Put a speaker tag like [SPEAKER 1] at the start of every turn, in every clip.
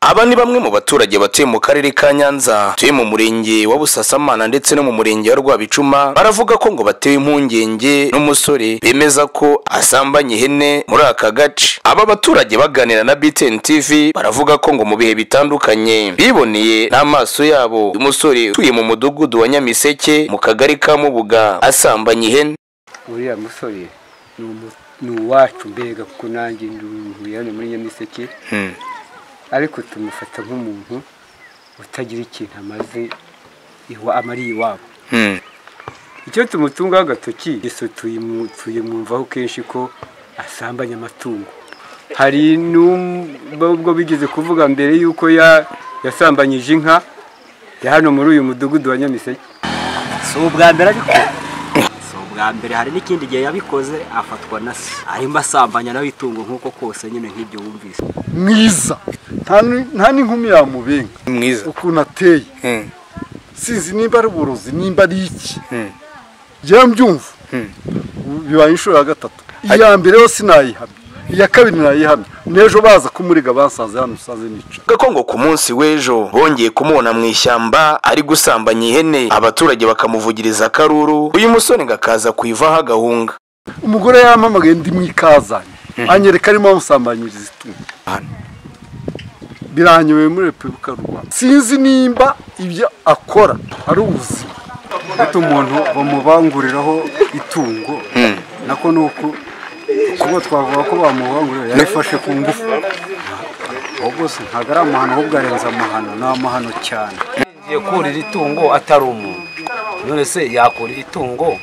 [SPEAKER 1] aba ni bamwe mu baturage batuye mu karere ka nyanza tuye mu murenge wa busasamana ndetse no mu murenge wa rwabicuma baravuga ko ngo batewe impungenge n'umusore bemeza ko asambanye ihene muri aka gace aba baturage baganira na btn tv baravuga ko ngo mu bihe bitandukanye biboneye n'amaso yabo uyu musore utuye mu mudugudu wa nyamiseke mu kagari ka mubuga asambanye ihene
[SPEAKER 2] uriya musore ni umu- ni uwacu mbega kuko nanjye nduhuye hano muri nyamiseke ariko tumufata nk'umuntu utagira ikintu amaze iwa amariye iwabo
[SPEAKER 1] Hmm.
[SPEAKER 2] icyo tumutungaho agatoki gusa tuyimu- tuyimwumvaho kenshi ko asambanya amatungo hari n'ubwo bigeze kuvuga mbere y'uko ya- yasambanyije inka ya hano muri uyu mudugudu wa nyamiseke
[SPEAKER 3] si ubwa mbere ariko si ubwa mbere hari n'ikindi gihe yabikoze afatwa na se arimo asambanya nawe itungo nk'uko kose nyine nk'ibyo wumvise
[SPEAKER 4] mwiza nta ni- nta n'inkumi yamubenga
[SPEAKER 1] Ni mwiza
[SPEAKER 4] ukuntu ateye
[SPEAKER 1] Hmm.
[SPEAKER 4] sinzi nimba ari uburozi nimba ari iki
[SPEAKER 1] Hmm.
[SPEAKER 4] njyewe mbyumva bibaye inshuro ya gatatu iya mbere yo sinayihamya iya kabiri nayihamya n'ejo baza kumuriga bansanze hano usanze nica
[SPEAKER 1] Avuga ko ngo ku munsi w'ejo bongeye kumubona mu ishyamba ari gusambanya ihene abaturage bakamuvugiriza akaruru uyu musore ngo akaza kuyivaho agahunga
[SPEAKER 4] umugore yampamagaye ndi mu ikazanye anyereka arimo amusambanyiriza itungo biranyoye muri repubulika y'u rwanda sinzi nimba ibyo akora ari ubuzima
[SPEAKER 2] ufite umuntu bamubanguriraho itungo nako ni uku kuba twavuga ko bamubangurira yarifashe ku ngufu uwo bwose ntabwo ari amahano ahubwo arenze amahano ni amahano cyane
[SPEAKER 5] yagiye kurira itungo atari umuntu none se yakurira itungo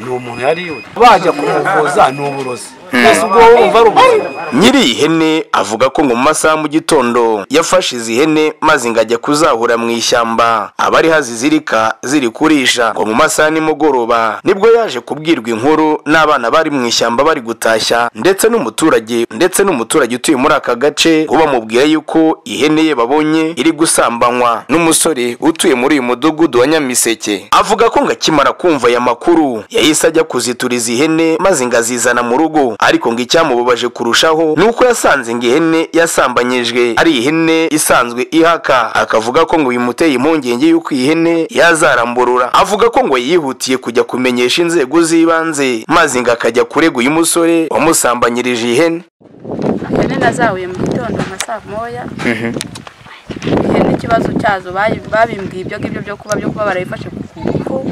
[SPEAKER 5] ni umuntu yari yuri bajya kumuvuza ni uburozi mbese ubwo wowe wumva ari uburozi
[SPEAKER 1] nyiri iyi hene avuga ko ngo mu masaha mu gitondo yafashe izi hene maze ngo ajya kuzahura mu ishyamba abariho azizirika ziri kurisha ngo mu masaha nimugoroba nibwo yaje kubwirwa inkuru n'abana bari mu ishyamba bari gutashya ndetse n'umuturage ndetse n'umuturage utuye muri aka gace ngo bamubwira yuko ihene ye babonye iri gusambanywa n'umusore utuye muri uyu mudugudu wa nyamiseke avuga ko ngo akimara kumva aya makuru yahise ajya kuzituriza ihene maze ngo azizana mu rugo ariko ngo icyamubabaje kurushaho ni uko yasanze ngo ihene yasambanyijwe ari ihene isanzwe ihaka akavuga ko ngo bimuteye impungenge y'uko iyi hene yazaramburura avuga ko ngo yihutiye kujya kumenyesha inzego z'ibanze maze ngo akajya kurega uyu musore wamusambanyirije iyi hene
[SPEAKER 6] ihene nazahuye mu gitondo nka saa moya ihene ikibazo cyazo bayi- babimbwiye ibyo ngibyo byo kuba byo kuba barayifashe ku kuboko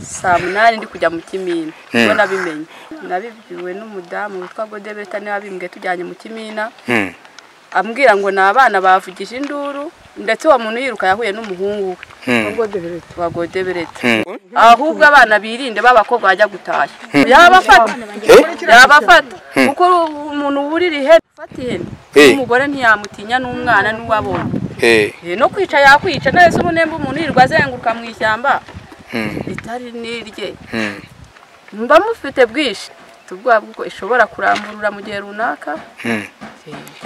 [SPEAKER 6] saa munani ndi kujya mu kimina ubwo nabimenye nabibwiwe n'umudamu witwa godebeta niwe wabimbwiye tujyanye mu kimina ambwira ngo ni abana bavugije induru ndetse uwo muntu yiruka yahuye n'umuhungu we wa godebereta ahubwo abana birinde b'abakobwa bajya gutashya yabafata yabafata kuko umuntu wurira ihene ufata ihene
[SPEAKER 1] Eh.
[SPEAKER 6] n'umugore ntiyamutinya n'umwana n'uwabonye Eh, no kwica yakwica nahise ubunemba umuntu yirirwa azenguruka mu ishyamba ritari n'irye mba mufite bwinshi ubwoba bw'uko ishobora kuramburura mu gihe runaka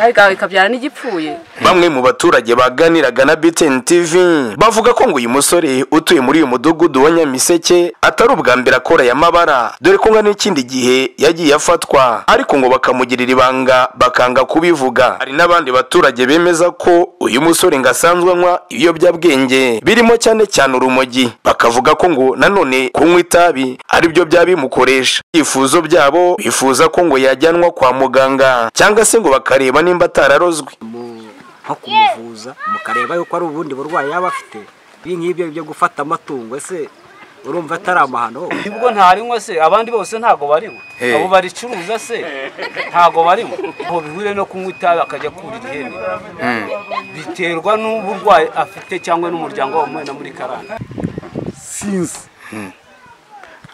[SPEAKER 6] ariko ikabyara n'igipfuye
[SPEAKER 1] Bamwe mu baturage baganiraga na BTN TV bavuga ko ngo uyu musore utuye muri uyu mudugudu wa Nyamiseke atari ubwa mbere akora aya mabara dore ko ngo n'ikindi gihe yagiye afatwa ariko ngo bakamugirira ibanga bakanga kubivuga hari n'abandi baturage bemeza ko uyu musore ngo asanzwe anywa ibiyobyabwenge birimo cyane cyane urumogi bakavuga ko ngo nanone kunywa itabi ari byo byaba bimukoresha ibyifuzo byabo bifuza ko ngo yajyanwa kwa muganga cyangwa se ngo bakareba nimba atararozwe
[SPEAKER 3] mu- nko kumuvuza mukareba yuko ari ubundi burwayi yaba afite ibi ngibyo byo gufata amatungo ese urumva atari amahano
[SPEAKER 5] ubwo ntarinywa se abandi bose ntago barinywa abo baricuruza se ntago barinywa aho bihuriye no kunywa itabi akajya kurira ihene biterwa n'uburwayi afite cyangwa n'umuryango wamuwe na muri karande
[SPEAKER 4] sinzi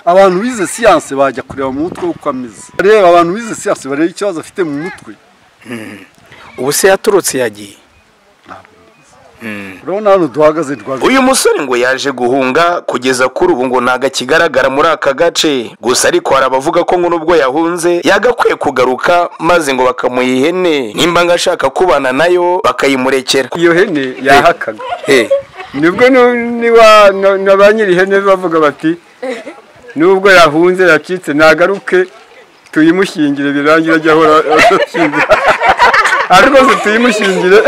[SPEAKER 4] abantu bize siyanse bajya kureba mu mutwe uko ameze reba abantu bize siyanse bareba ikibazo afite mu mutwe
[SPEAKER 1] ubu se yaturutse yagiye
[SPEAKER 4] urabona hano duhagaze duhagaze
[SPEAKER 1] uyu musore ngo yaje guhunga kugeza kuri ubu ngo ntago akigaragara muri aka gace gusa ariko hari abavuga ko ngo nubwo yahunze yagakwiye kugaruka maze ngo bakamuha ihene nimba ngo ashaka kubana nayo bakayimurekera
[SPEAKER 2] iyo hene yahakaga
[SPEAKER 1] Eh,
[SPEAKER 2] nibwo nu- niwa- na- na ba nyiri ihene bavuga bati nubwo yahunze yacitse nagaruke tuyimushingire birangira ajya ahora ashingira ariko se tuyimushingire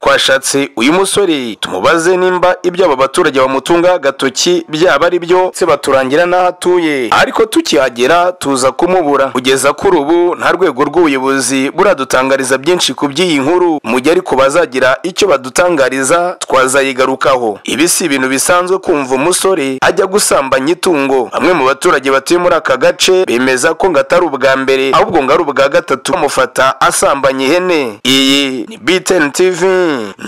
[SPEAKER 1] twashatse uyu musore tumubaze nimba ibyo aba baturage bamutunga agatoki byaba ari byo se baturangira n'aho atuye ariko tukihagera tuza kumubura kugeza kuri ubu nta rwego rw'ubuyobozi buradutangariza byinshi ku by'iyi nkuru mu gihe ariko bazagira icyo badutangariza twazayigarukaho ibi si ibintu bisanzwe kumva umusore ajya gusambanya itungo bamwe mu baturage batuye muri aka gace bemeza ko ngo atari ubwa mbere ahubwo ngo ari ubwa gatatu bamufata asambanya ihene iyi ni BTN TV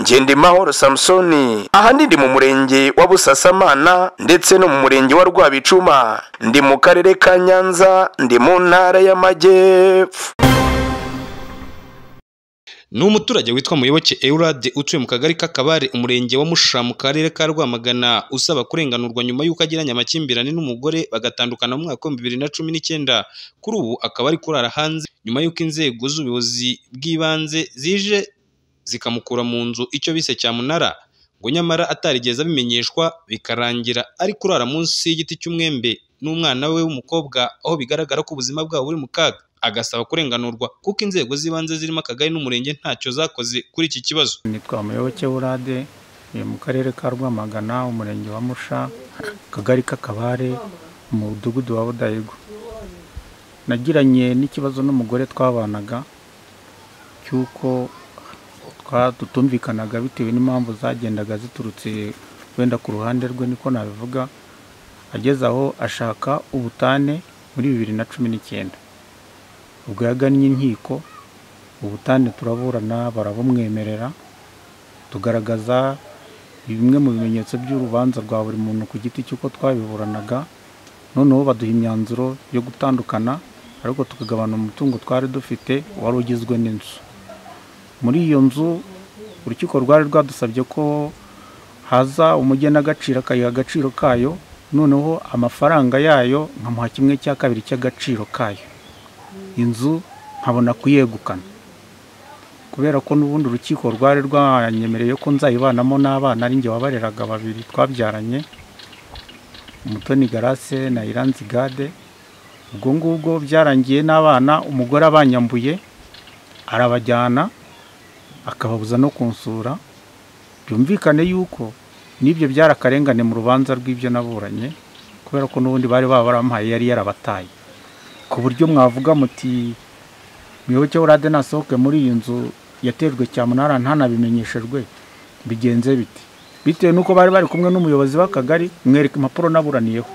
[SPEAKER 1] Ngendimahoro Samsoni aha ndi mu murenge wa Busasamana ndetse no mu murenge wa Rwabicuma ndi mu karere ka Nyanza ndi mu ntara y'Amajyepfo
[SPEAKER 7] ni umuturage witwa muyoboke Eurade utuye mu kagari k'akabare umurenge wa Musha mu karere ka Rwamagana usaba kurenganurwa nyuma y'uko agiranye amakimbirane n'umugore bagatandukana mu mwaka w'ibihumbi bibiri na cumi n'icyenda kuri ubu akaba ari kurara hanze nyuma y'uko inzego z'ubuyobozi bw'ibanze zije zikamukura mu nzu icyo bise cyamunara ngo nyamara atarigeze abimenyeshwa bikarangira ari kurara munsi y'igiti cy'umwembe n'umwana we w'umukobwa aho bigaragara ko ubuzima bwabo buri mu kaga agasaba kurenganurwa kuko inzego z'ibanze zirimo akagari n'umurenge ntacyo zakoze kuri iki kibazo
[SPEAKER 8] nitwa muyoboke burade ni mu karere ka rwamagana umurenge wa musha akagari k'akabare umudugudu wa budahigwa nagiranye n'ikibazo n'umugore twabanaga cy'uko twa- tutumvikanaga bitewe n'impamvu zagendaga ziturutse wenda ku ruhande rwe niko nabivuga ageze aho ashaka ubutane muri bibiri na cumi n'icyenda ubwo yagannye inkiko ubutane turaburana barabumwemerera tugaragaza bimwe mu bimenyetso by'urubanza rwa buri muntu ku giti cy'uko twabiburanaga noneho baduha imyanzuro yo gutandukana ariko tukagabana umutungo twari dufite wari ugizwe n'inzu muri iyo nzu urukiko rwari rwadusabye ko haza umugenagaciro akayiha agaciro kayo noneho amafaranga yayo nkamuha kimwe cya kabiri cy'agaciro kayo inzu nkabona kuyegukana kubera ko n'ubundi urukiko rwari rwanyemereye ko nzayibanamo n'abana ari njye wabareraga babiri twabyaranye umutoni garase na iranzi gade ubwo ngubwo byarangiye n'abana umugore abanyambuye arabajyana akababuza no kunsura byumvikane yuko n'ibyo byari akarengane mu rubanza rw'ibyo naburanye kubera ko n'ubundi bari babaramuhaye yari yarabataye ku buryo mwavuga muti muyoboke urade nasohoke muri iyi nzu yatejwe cyamunara ntanabimenyeshejwe bigenze biti bitewe n'uko bari bari kumwe n'umuyobozi w'akagari mwereka impapuro naburaniyeho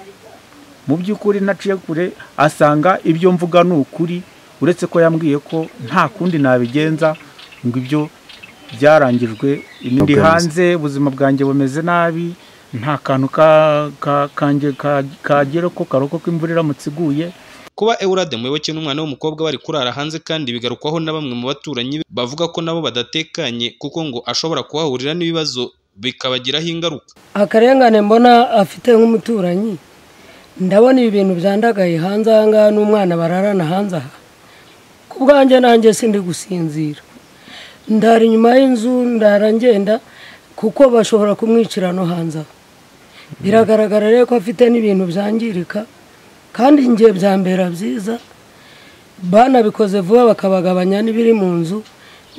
[SPEAKER 8] mu by'ukuri naciye kure asanga ibyo mvuga ni ukuri uretse ko yambwiye ko nta kundi nabigenza ngo ibyo byarangijwe ndi hanze ubuzima bwanjye bumeze nabi nta kantu ka- ka- kanjye ka- kagera ko karoko ko imvura iramutse iguye
[SPEAKER 7] kuba Eurade muyoboke n'umwana w'umukobwa bari kurara hanze kandi bigarukwaho na bamwe mu baturanyi be bavuga ko nabo badatekanye kuko ngo ashobora kuhahurira n'ibibazo bikabagiraho ingaruka
[SPEAKER 9] akarengane mbona afite nk'umuturanyi ndabona ibi bintu byandagaye hanze aha ngaha n'umwana bararana hanze aha ku bwanjye nanjye sindi gusinzira ndara inyuma y'inzu ndara ngenda kuko bashobora kumwicira no hanze aha biragaragara rero ko afite n'ibintu byangirika kandi njye byambera byiza banabikoze vuba bakabagabanya n'ibiri mu nzu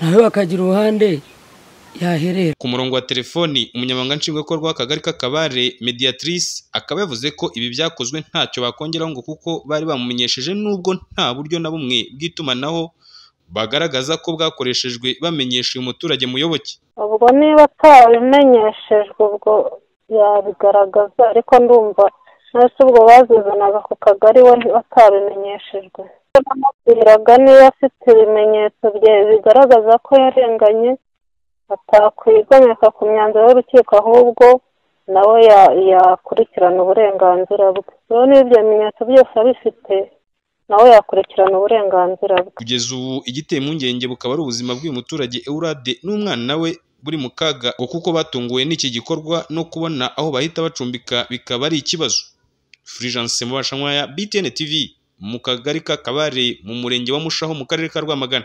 [SPEAKER 9] nawe bakagira uruhande yaherera
[SPEAKER 7] ku murongo wa telefoni umunyamabanga nshingwabikorwa w'akagari k'akabare mediatrice akaba yavuze ko ibi byakozwe ntacyo bakongeraho ngo kuko bari bamumenyesheje n'ubwo nta buryo na bumwe bw'itumanaho bagaragaza ko bwakoreshejwe bamenyesha uyu muturage muyoboke
[SPEAKER 10] ubwo niba atabimenyeshejwe ubwo yabigaragaza ariko ndumva nose ubwo bazizanaga ku kagari we batabimenyeshejwe bamubwiraga niba afite ibimenyetso bye bigaragaza ko yarenganye atakwigomeka ku myanzuro y'urukiko ahubwo nawe ya- yakurikirana uburenganzira bwe rero niba ibyo bimenyetso byose abifite nawe yakurikirana uburenganzira bwe
[SPEAKER 7] kugeza ubu igiteye impungenge bukaba ari ubuzima bw'uyu muturage Eurade n'umwana we buri mu kaga ngo kuko batunguwe n'iki gikorwa no kubona aho bahita bacumbika bikaba ari ikibazo Fulgence Mubashankwaya BTN TV mu kagari k'akabare mu murenge wa Mushaho mu karere ka Rwamagana